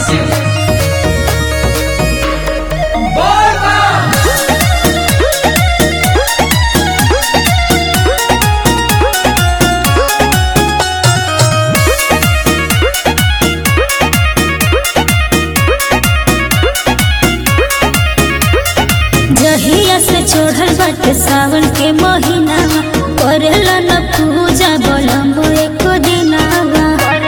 शिव बोल बम जहिया से छोड़ल बाटे सावन के महीना करेला न पूजा बोलम एक दिनावा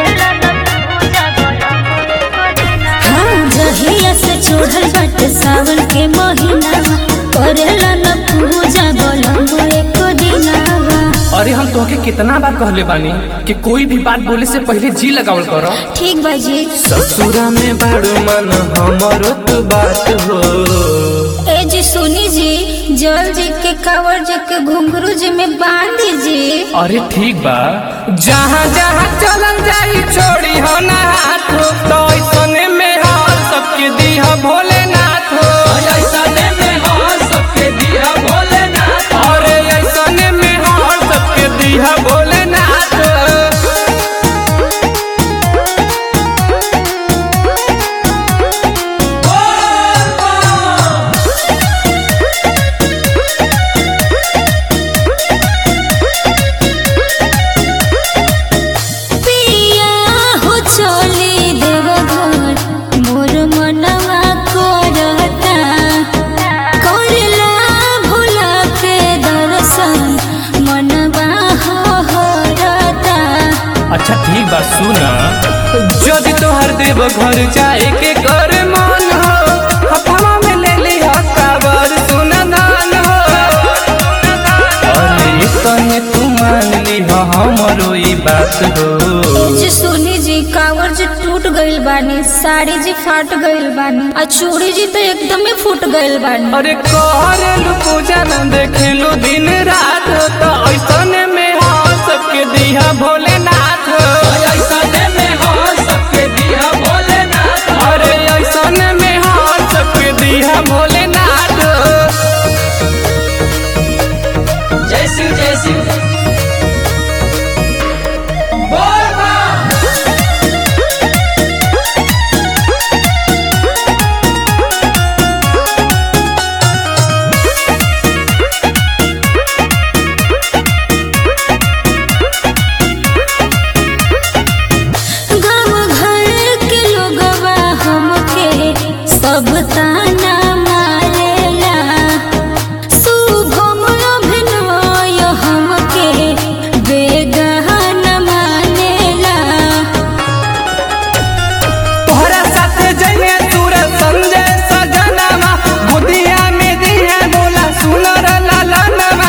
हाँ जहिया से छोड़ल बाटे सावन के महीना करेला न पूजा बोलम एक दिनावा अरे हम तोहके कितना बार कहले बानी कि कोई भी बात बोले से पहले जी लगावल करो ठीक बा जी ससुरा में बड़ मन हमरो तो बात हो ए जी सुनी जी जल जी के कावर जी के घुंघरू जी में बांध जी अरे ठीक बा जहाँ जहाँ चलल जाई छोड़ी हो ना हाथ हो तो ऐसने में हार सबके दी हो भोलेनाथ हो ऐसने में हार सबके दिया भोलेनाथ अरे ऐसने में हार सबके दी हो भोलेनाथ बोल बम पिया हो चली देव घर मोर मनवा करता करला भोला के दर्शन मनवा हो हरता अच्छा ठीक बा सुना यदि तोहर देव घर जाए के कर मन हो हथवा में ले ली हथावर सुना दान हो अरे तने तू मान ली हो हमरो ई बात हो जी सुनी जी कावर जी टूट गइल बानी साड़ी जी फाट गइल बानी आ चूड़ी जी तो एकदमे फूट गइल बानी अरे कहलू पूजा न देखेलू दिन रात तो ऐसने में हो सबके दिया भोलेनाथ ऐसने में हार सबके दिया भोलेनाथ अरे ऐसने में हो सबके दिया भोलेनाथ जय शिव जय शिव बोल बम गाँव घर के लोगवा हमके सब ताना मारेला शुभम अभिनय हमके बेगहन मानेला तोहरा साथ जइने तूर संजय सजनवा बुधिया में दिया बोला सुनर ललनवा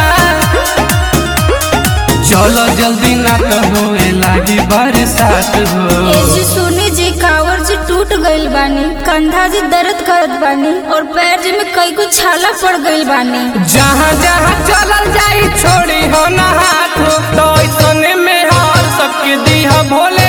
चलो जल्दी ना कहो ए लागी बरसात हो ए जी सुनी जी कावर जी टूट गइल बानी कंधा जी दर्द करत बानी और पैर जी में कई को छाला पड़ गइल बानी जहाँ जहाँ चलल जाई छोड़ी हो ना हाथ हो तो ऐसने में हार सबके दिया भोले